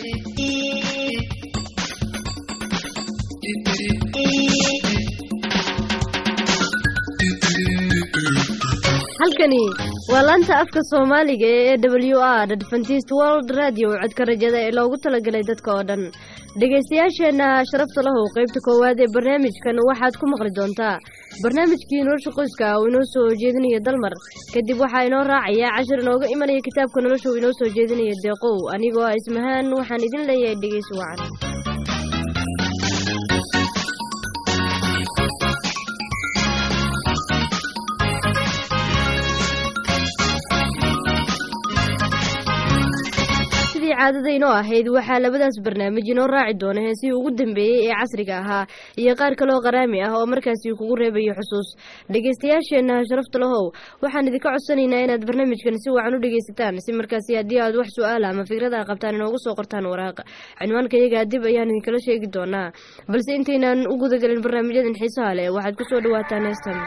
halkani waa laanta afka soomaaliga ee w r adventist world radio codka rajada ee loogu talagalay dadka oo dhan dhegaystayaasheenna sharafta lahow qaybta koowaad ee barnaamijkan waxaad ku maqli doontaa barnaamijkii nolosha qoyska uu inoo soo jeedinaya dalmar kadib waxaa inoo raacaya cashir inooga imanaya kitaabka nolosha uu inoo soo jeedinaya deeqow anigoo ah ismahaan waxaan idin leeyahay dhegeysi wacan sidii caadada inoo ahayd waxaa labadaas barnaamij inoo raaci doona heesihii ugu dambeeyey ee casriga ahaa iyo qaar kaloo qaraami ah oo markaasi kugu reebayo xusuus dhegaystayaasheenna sharafta lahow waxaan idinka codsanaynaa inaad barnaamijkan si wacan u dhegaysataan si markaasi haddii aad wax su-aala ama fikrada qabtaan inoogu soo qortaan waraaq cinwaanka iyagaa dib ayaan idinkala sheegi doonaa balse intaynaan u gudagelin barnaamijyadan xiisaha leh waxaad kusoo dhawaataan heestan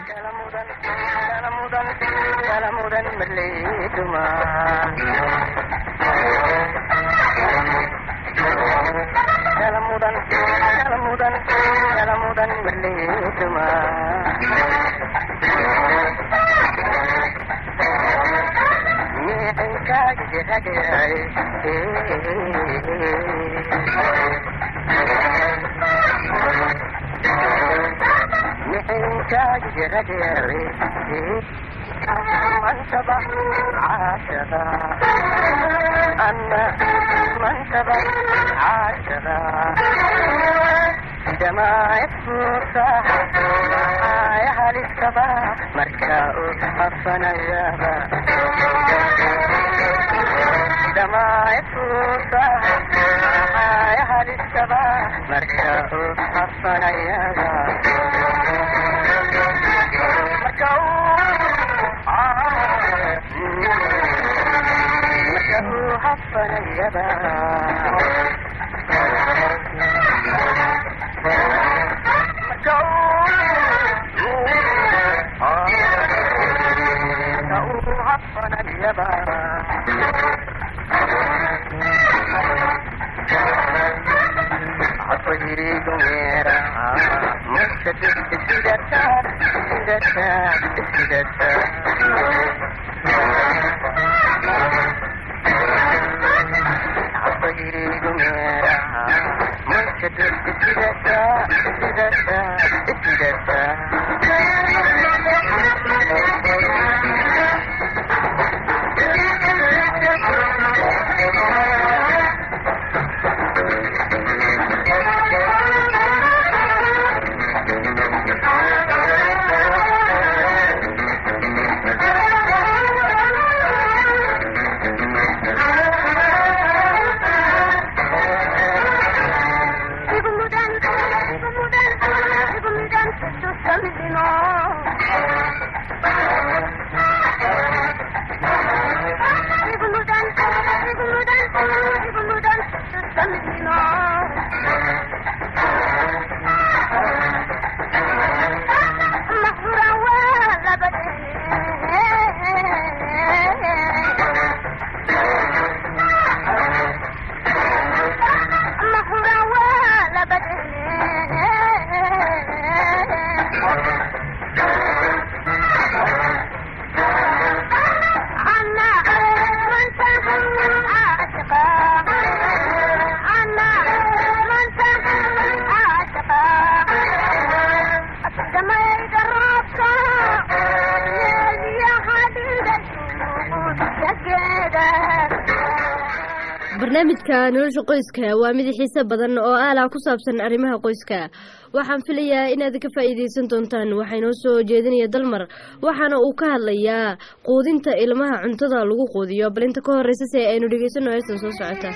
barnaamijka nolosha qoyska waa mid xiise badan oo aalah ku saabsan arrimaha qoyska waxaan filayaa inaad ka faa'iidaysan doontaan waxaa inoo soo jeedinaya dalmar waxaana uu ka hadlayaa quudinta ilmaha cuntada lagu quudiyo bal inta ka horeysa si aynu dhegeysano heestan soo socota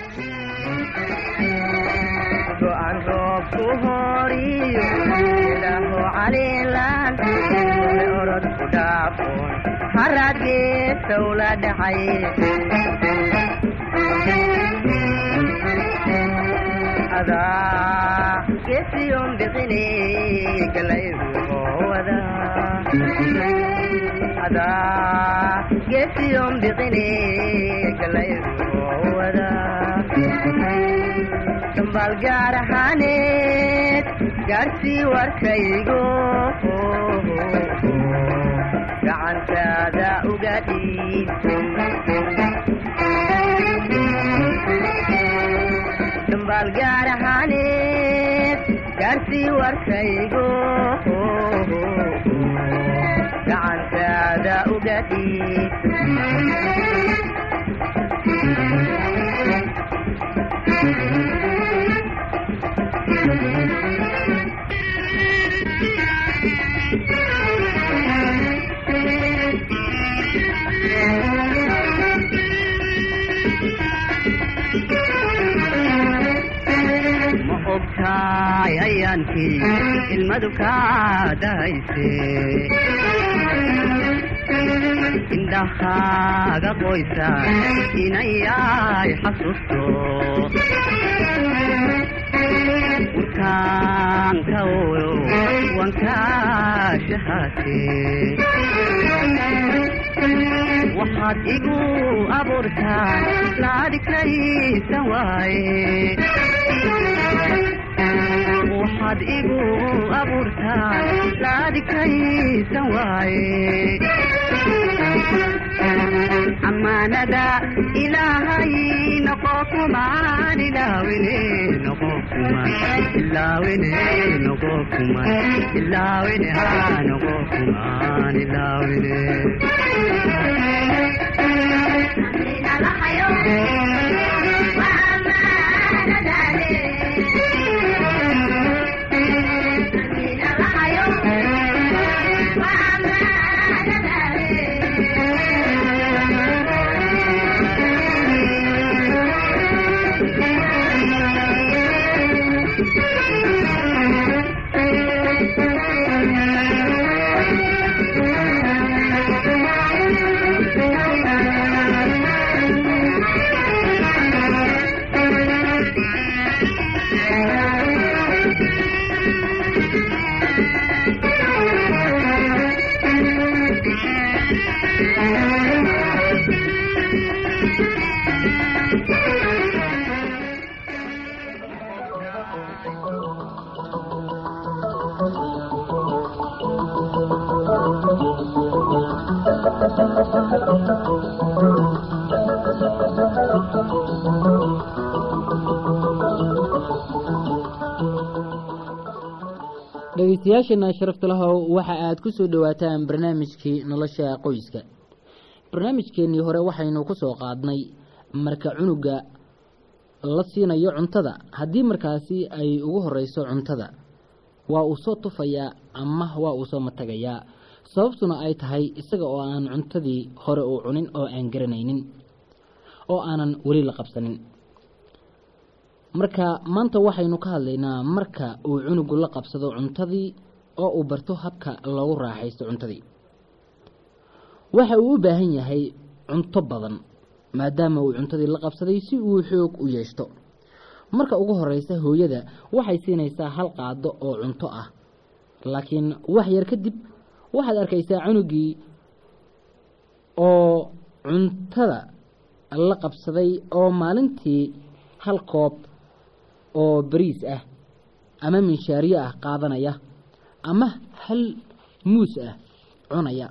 gesiyon biqine galayruhowada adaa gesiyon biqine galayruhowada dhambaal gaar ahaaneed gaarsii warkaygo gacantaada uga dhiib dhambaal gaar ahaaneed gaarsii warkaygo gacantaada uga dhiib ma ogtaay ayaankii ilmadu kaa dahayse indhahaaga qoysa inayay xasuusto urkaanka oyo wankaashahaate waxaad igu abuurtaa laadhikaysan waaye waxaad igu abuurtaa laadhikaysan waaye amaanada ilaahay noqo kumaan ilaawine noqo kumaan ilaawine noqo kumaan ilaawine haa noqo kumaan ilaawine dhegeystayaasheena sharafta lahow waxa aad ku soo dhowaataan barnaamijkii nolosha qoyska barnaamijkeennii hore waxaynu ku soo qaadnay marka cunuga la siinayo cuntada haddii markaasi ay ugu horeyso cuntada waa uu soo tufayaa ama waa uu soo matagayaa sababtuna ay tahay isaga oo aan cuntadii hore uu cunin oo aan garanaynin oo aanan weli la qabsanin marka maanta waxaynu ka hadlaynaa marka uu cunugu la qabsado cuntadii oo uu barto habka loogu raaxaysto cuntadii waxa uu u baahan yahay cunto badan maadaama uu cuntadii la qabsaday si uu xoog u yeeshto marka ugu horeysa hooyada waxay siinaysaa hal qaado oo cunto ah laakiin wax yar kadib waxaad arkaysaa cunugii oo cuntada la qabsaday oo maalintii hal koob oo bariis ah ama minshaariyo ah qaadanaya ama hal muus ah cunaya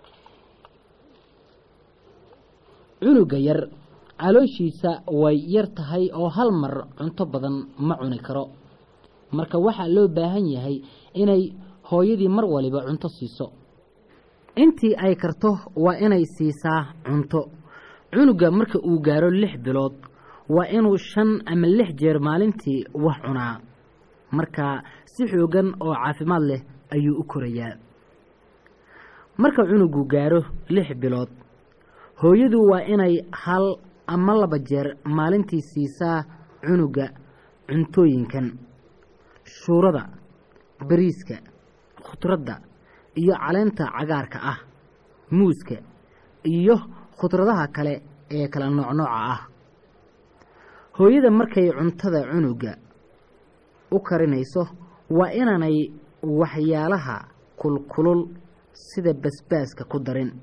cunuga yar calooshiisa way yar tahay oo hal mar cunto badan ma cuni karo marka waxaa loo baahan yahay inay hooyadii mar waliba cunto siiso intii ay karto waa inay siisaa cunto cunuga marka uu gaaro lix bilood waa inuu shan ama lix jeer maalintii wax cunaa marka si xoogan oo caafimaad leh ayuu u korayaa marka cunugu gaaro lix bilood hooyadu waa inay hal ama laba jeer maalintii siisaa cunuga cuntooyinkan shuurada bariiska khudradda iyo caleenta cagaarka ah muuska iyo khudradaha kale ee kala noocnooca ah hooyada markay cuntada cunuga u karinayso waa inaanay waxyaalaha kulkulul sida basbaaska ku darin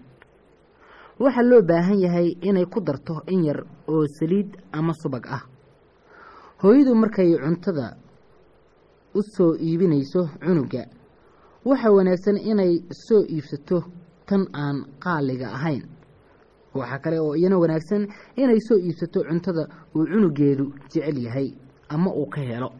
waxaa loo baahan yahay inay ku darto in yar oo saliid ama subag ah hooyadu markay cuntada u soo iibinayso cunuga waxaa wanaagsan inay soo iibsato tan aan qaaliga ahayn waxaa kale oo iyana wanaagsan inay soo iibsato cuntada uu cunugeedu jecel yahay ama uu ka helo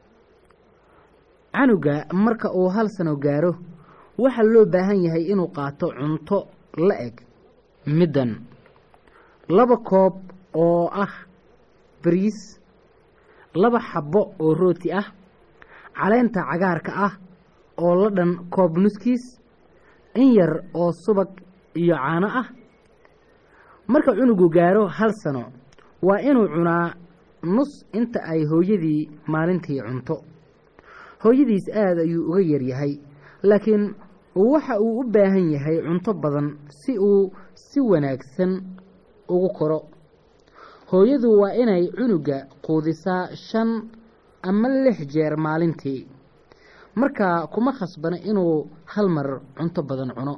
canuga marka uu hal sano gaaro waxaa loo baahan yahay inuu qaato cunto la eg middan laba koob oo ah bariis laba xabbo oo rooti ah caleenta cagaarka ah oo la dhan koob nuskiis in yar oo subag iyo caano ah marka cunugu gaaro hal sano waa inuu cunaa nus inta ay hooyadii maalintii cunto hooyadiis aada ayuu uga yaryahay laakiin waxa uu u baahan yahay cunto badan si uu si wanaagsan ugu koro hooyadu waa inay cunuga quudisaa shan ama lix jeer maalintii markaa kuma khasbana inuu hal mar cunto badan cuno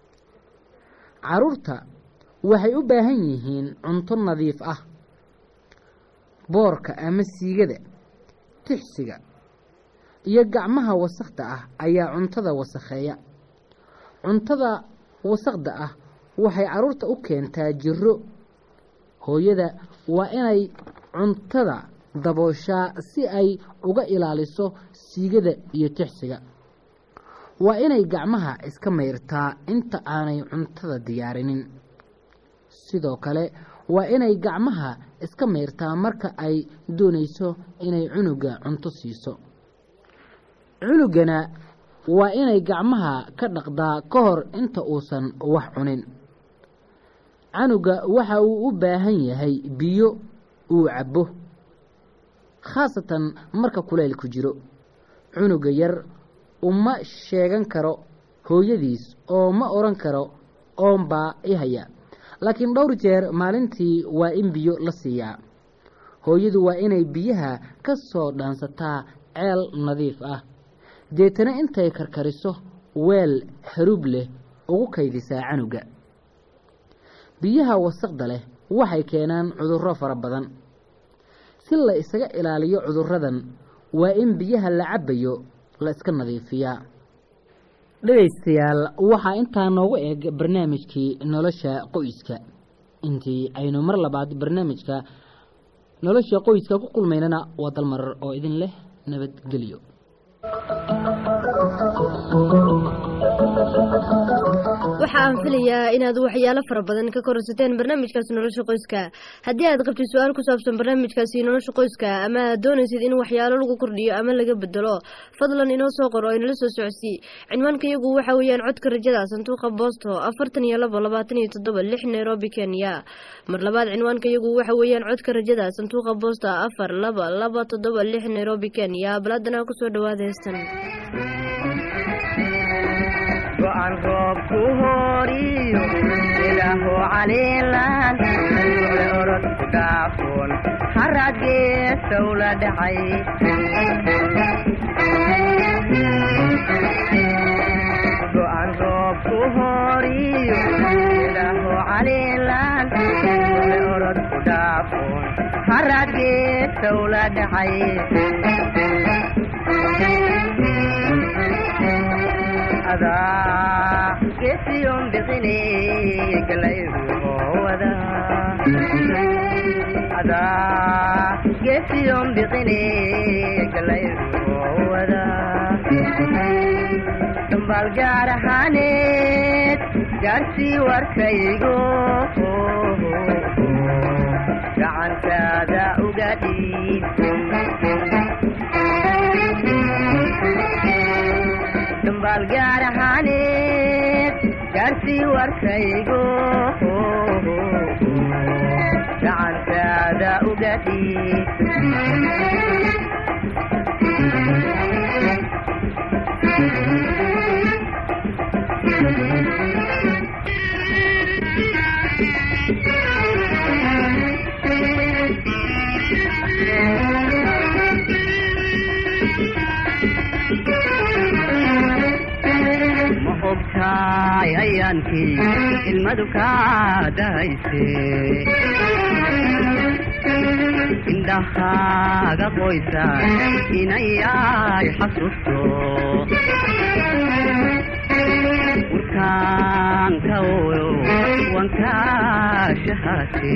carruurta waxay u baahan yihiin cunto nadiif ah boorka ama siigada tixsiga iyo gacmaha wasakhda ah ayaa cuntada wasakheeya cuntada wasakhda ah waxay carruurta u keentaa jiro hooyada waa inay cuntada dabooshaa si ay uga ilaaliso siigada iyo tixsiga waa inay gacmaha iska mayrtaa inta aanay cuntada diyaarinin sidoo kale waa inay gacmaha iska mayrtaa marka ay doonayso inay cunuga cunto siiso cunugana waa inay gacmaha ka dhaqdaa ka hor inta uusan wax cunin canuga waxa uu u baahan yahay biyo uu cabbo khaasatan marka kulaylku jiro cunuga yar uma sheegan karo hooyadiis oo ma odhan karo oonbaa i haya laakiin dhowr jeer maalintii waa in biyo la siiyaa hooyadu waa inay biyaha ka soo dhaansataa ceel nadiif ah deetana intay karkariso weel haruub leh ugu kaydisaa canuga biyaha wasaqda leh waxay keenaan cudurro fara badan si la isaga ilaaliyo cudurradan waa in biyaha la cabbayo la iska nadiifiyaa dhegaystayaal waxaa intaa noogu eg barnaamijkii nolosha qoyska intii aynu mar labaad barnaamijka nolosha qoyska ku kulmaynana waa dalmarar oo idin leh nabadgelyo waxa aan filayaa inaad waxyaalo fara badan ka korsateen barnaamijkaasi nolosha qoyska haddii aad qabtid su-aal ku saabsan barnaamijkaasi nolosha qoyska ama aad doonaysid in waxyaalo lagu kordhiyo ama laga bedelo fadlan inoo soo qor oo inala soo socodsii cinwaanka iyagu waxa weeyaan codka rajada sanduuqa boosto afartan iyo labo labaatan iyo toddoba lix nairobi kenya mar labaad cinwaanka iyagu waxa weeyaan codka rajada sanduuqa boosta afar laba laba toddoba lix nairobi kenya baladana kusoo dhawaada heestan go'an roobku horiyo ilaahu caliilan ule orod ku dhaafoon haraad geesow la dhacay go'an roobku horiyo ilaahu caliilan ule orod ku dhaafoon haraad geesow la dhacay adaa geesiyon biqine galayruhowada adaa geesiyon biqine galayruhowada dambaal gaar ahaaneed gaarsii warkaygo gacantaada uga dhiib dambaal gaar ahaaneed gaarsii warkaygo gacantaada uga dhiib ma ogtaay ayaankii ilmadu kaa dahayse indhahaaga qoysa inayay xasuusto urkaanka oyo wankaashahaate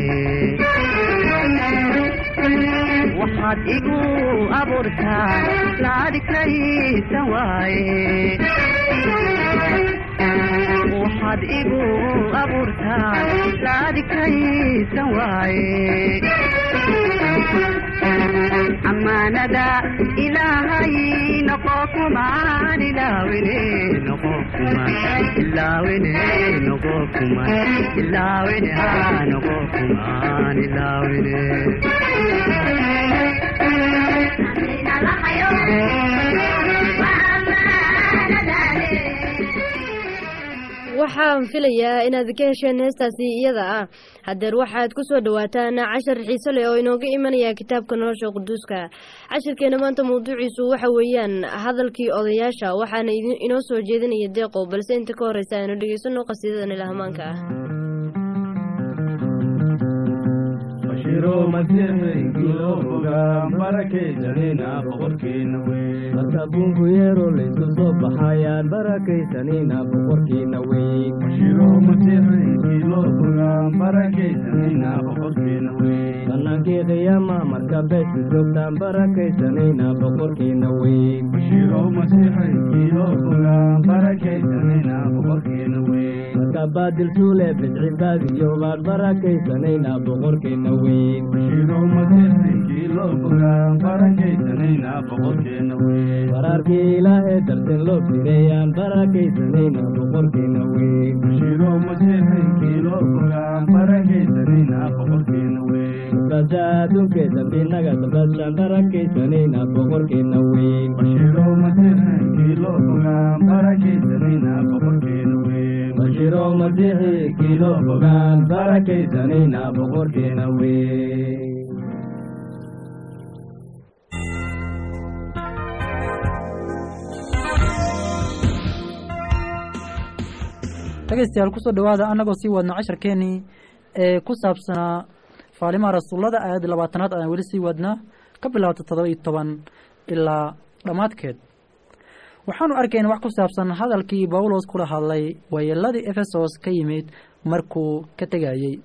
waxaad igu abuurtaa laadikaysan waaye waxaad igu abuurtaa laadikaysan waaye amaanada ilaahay noqo kumaan ilaawine noqo kumaan ilaawine noqo kumaan ilaawine haa noqo kumaan ilaawine waxaan filayaa inaad ka hesheen heestaasi iyada ah hadeer waxaad ku soo dhawaataan cashar xiise leh oo inooga imanaya kitaabka nolosha quduuska cashirkeena maanta mawduuciisu waxa weeyaan hadalkii odayaasha waxaana inoo soo jeedinaya deeqow balse inta ka horeysa aynu dhegeysano qasiidadan ilahmaanka ah bashiro masiixigii loo fogaa barakaysanina boqorkiina weyn marka buunku yeero laysu soo baxayaan barakaysanina boqorkiina weyn bashiro masiixigii loo fogaa barakaysanina boqorkiina weyn bannaankii qiyaama marka beesku joogtaan barakaysanina boqorkiina weyn bashiro masiixigii loo fogaa barakaysanina boqorkiina weyn marka baadil suule bidci baadiyoobaan barakaysanayna boqorkiina weyn bashiro masiixigii loo fogaa barakaysanina boqorkiina weyn waraarkii ilaahee darteen loo fireeyaan barakaysanayna boqorkiina weyn bashiro masiixigii loo fogaa barakaysanina boqorkiina weyn bada adduunkee dambinaga dabashaan barakaysanayna boqorkiina weyn bashiro masiixigii loo fogaa barakaysanina boqorkiina weyn bashiro masiixii kii loo fogaan barakaysanayna boqorkiina weyn dhegeystayaal kusoo dhawaada annagoo sii wadno casharkeenii ee ku saabsanaa faalimaha rasuullada aayadda labaatanaad ayaan weli sii wadnaa ka bilaabta todoba iyo toban ilaa dhammaadkeed waxaanu arkayna wax ku saabsan hadalkii bawlos kula hadlay wayeeladii efesos ka yimid markuu ka tegayey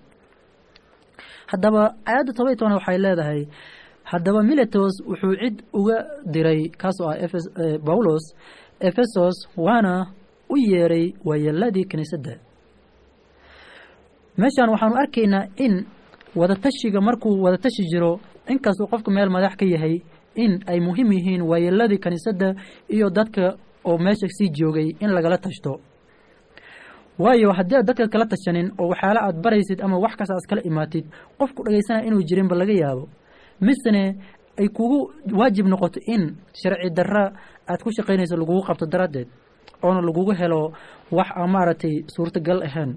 haddaba aayadda todoba iyo toban waxay leedahay haddaba miletos wuxuu cid uga diray kaasoo ah bawlos efesos waana u yeeray waayeeladii kiniisadda meeshaan waxaanu arkaynaa in wadatashiga markuu wadatashi jiro inkastuu qofku meel madax ka yahay in ay muhiim yihiin waayeeladii kiniisadda iyo dadka oo meesha sii joogay in lagala tashto waayo haddii aad dadka kala tashanin oo waxyaala aad baraysid ama wax kasta aad kala imaatid qofku dhegaysanaya inuu jirinba laga yaabo misene ay kugu waajib noqoto in sharci darra aad ku shaqaynayso lagugu qabto daraaddeed oona lagugu helo wax aan maaragtay suurtagal ahayn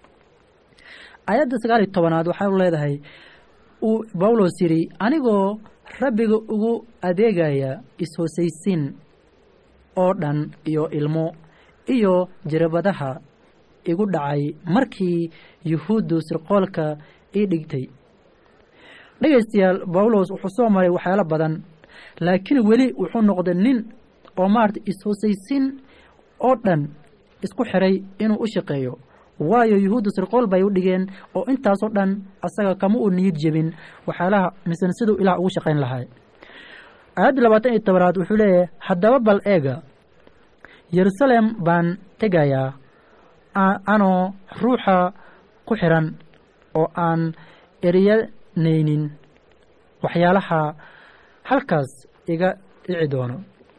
aayadda sagaal iyo tobanaad waxau leedahay uu bawlos yidhi anigoo rabbiga ugu adeegaya is-hoosaysiin oo dhan iyo ilmo iyo jirabadaha igu dhacay markii yuhuuddu sirqoolka ii dhigtay dhegaystayaal bawlos wuxuu soo maray waxyaalo badan laakiin weli wuxuu noqday nin oo maarata is-hoosaysiin oo dhan isku xiray inuu u shaqeeyo waayo yuhuudda sirqool bay u dhigeen oo intaasoo dhan asaga kama uu niyid jebin waxyaalaha misena siduu ilaah ugu shaqayn lahaa aayadda labaatan iyo tobanaad wuxuu leeyahay haddaba bal eega yerusalem baan tegayaa anoo ruuxa ku xiran oo aan eriyanaynin waxyaalaha halkaas iga dhici doono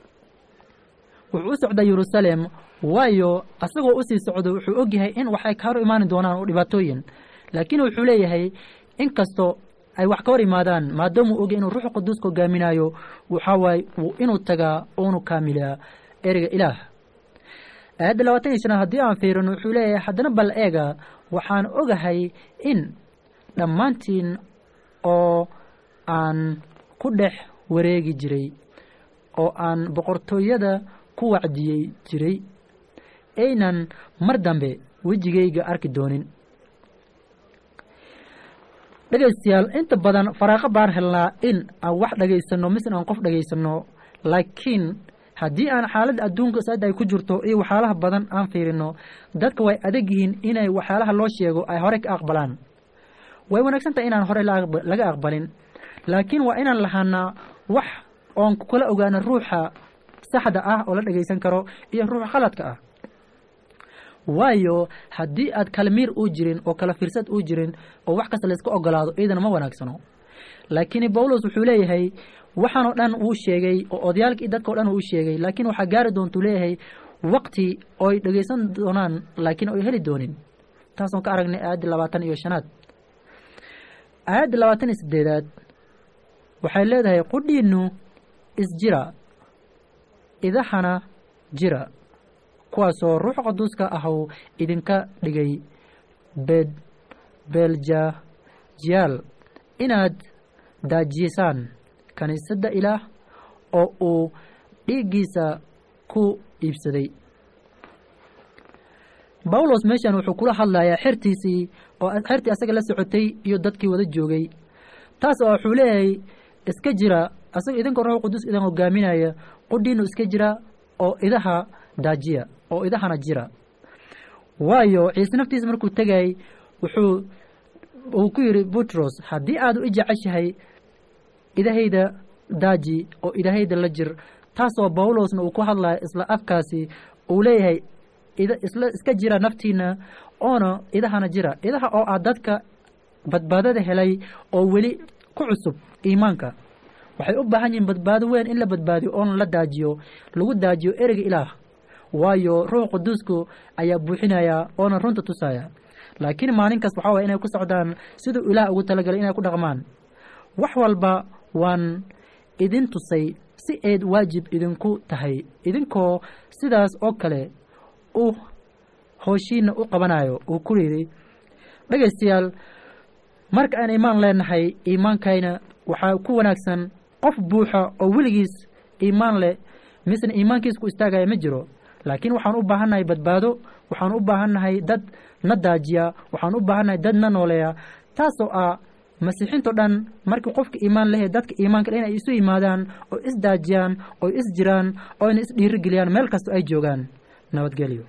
wuxuu u socdaa yerusalem waayo asagoo usii socdo wuxuu ogyahay in waxay ka hor imaani doonaan oo dhibaatooyin laakiin wuxuu leeyahay inkastoo ay wax ka hor imaadaan maadaamuu ogyahy inuu ruuxa quduuska hogaaminayo waxaa waaye inuu tagaa oonu kaamilaa ereyga ilaah aayadda labaatan iyo shanaad haddii aan fiirino wuxuu leeyahay haddana bal eega waxaan ogahay in dhammaantiin oo aan ku dhex wareegi jiray oo aan boqortooyada ku wacdiyey jiray aynan mar dambe wejigayga arki doonin dhegaystayaal inta badan faraaqo baan helnaa in aan wax dhagaysano mise aan qof dhagaysano laakiin haddii aan xaaladda adduunka saada ay ku jirto iyo waxyaalaha badan aan fiirino dadka way adag yihiin inay waxyaalaha loo sheego ay horey ka aqbalaan way wanaagsan tahay inaan horey laga aqbalin laakiin waa inaan lahaanaa wax oon kula ogaano ruuxa saxda ah oo la dhagaysan karo iyo ruuxa khaladka ah waayo haddii aad kala miir uu jirin oo kala fiirsad uu jirin oo wax kasta layska ogolaado iyadana ma wanaagsano laakiin bawlos wuxuu leeyahay waxaan oo dhan uu sheegay oo odayaalkii dadka o dhan uu sheegay laakiin waxaa gaari doontuu leeyahay waqti oy dhagaysan doonaan laakiin oy heli doonin taasoo ka aragnay aayaddii labaatan iyo shanaad aayaddii labaatan iyo sideedaad waxay leedahay qudhiinnu isjira idahana jira kuwaasoo ruux qaduuska ahw idinka dhigay bed beeljajiyaal inaad daajisaan kiniisadda ilaah oo uu dhiiggiisa ku iibsaday bawlos meeshan wuxuu kula hadlayaa xertiisii oo xertii asaga la socotay iyo dadkii wada joogay taas oo wuxuu leeyahay iska jira asaga idinka ruux quduus idin hogaaminaya qudhiinu iska jira oo idaha daajiya oo idahana jira waayo ciise naftiisa markuu tegay wuxuu uu ku yidhi butros haddii aad u ijeceshahay idahayda daaji oo idahayda la jir taasoo bawlosna uu ku hadlaya isla afkaasi uu leeyahay isla iska jira naftiina oona idahana jira idaha oo ah dadka badbaadada helay oo weli ku cusub iimaanka waxay u baahan yihiin badbaado weyn in la badbaadiyo oona la daajiyo lagu daajiyo ereyga ilaah waayo ruux quduusku ayaa buuxinaya oona runta tusaya laakiin maalinkaas waxaa waye inay ku socdaan siduu ilaah ugu talagalay inay ku dhaqmaan wax walba waan idin tusay si ayd waajib idinku tahay idinkoo sidaas oo kale u hooshiina u qabanayo uu ku yidhi dhegaystayaal marka aan iimaan leenahay iimaankayna waxaa ku wanaagsan qof buuxa oo weligiis iimaan leh misna iimaankiis ku istaagaya ma jiro laakiin waxaan u baahannahay badbaado waxaan u baahannahay dad na daajiya waxaan u baahannahay dad na nooleeya taasoo ah masiixiinto dhan markii qofka iimaan lehe dadka iimaanka le inay isu yimaadaan oo is daajiyaan oo is jiraan oo ina is dhiirigeliyaan meel kasta ay joogaan nabadgelyo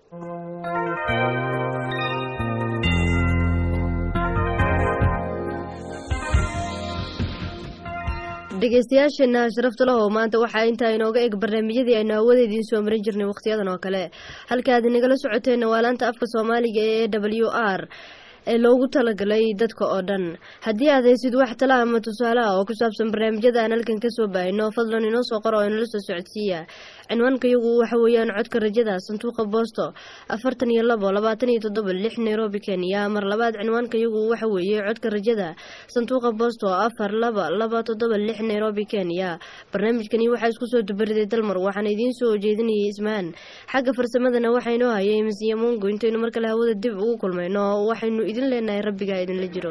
dhegeystayaasheena sharafta lahow maanta waxaa intaa inooga eg barnaamijyadii aynu hawada idiin soo marin jirnay wakhtiyadan oo kale halkaad inagala socoteenna waa laanta afka soomaaliga ee w r ee loogu talagalay dadka oo dhan haddii aad haysid wax tala ama tusaale ah oo ku saabsan barnaamijyada aan halkan kasoo baahino fadlan inoo soo qora oo inala soo socodsiiya cinwaanka iyagu waxa weeyaan codka rajada sanduuqa boosto afartan iyo labo labaatan iyo toddoba lix nairobi kenya mar labaad cinwaanka iyagu waxa weeye codka rajada sanduuqa boosto afar laba laba toddoba lix nairobi kenya barnaamijkani waxaa isku soo dubariday dalmar waxaana idiin soo jeedinayay ismaan xagga farsamadana waxaa inoo hayay masiya mungo intaynu mar kale hawada dib ugu kulmayno waxaynu idin leenahay rabbigaa idinla jiro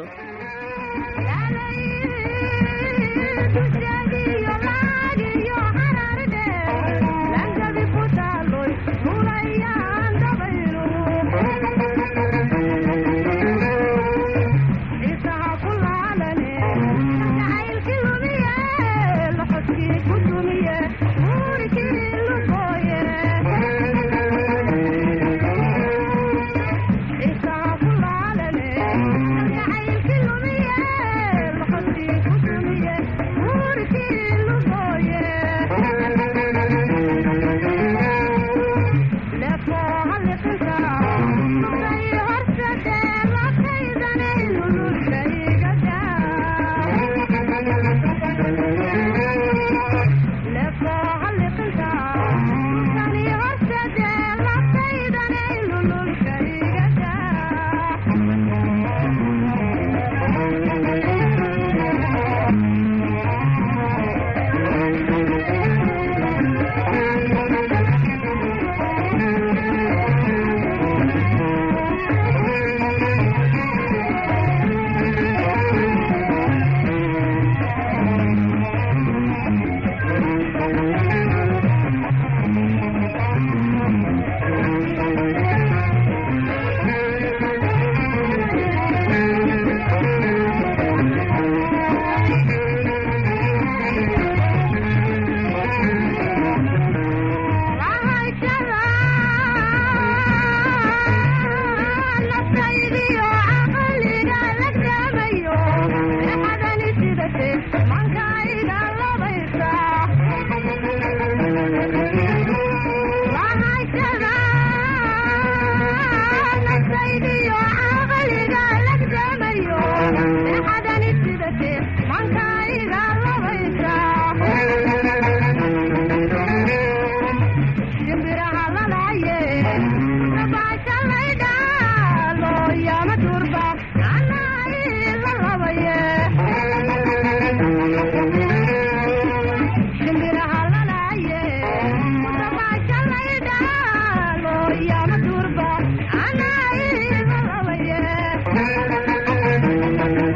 Thank you. Thank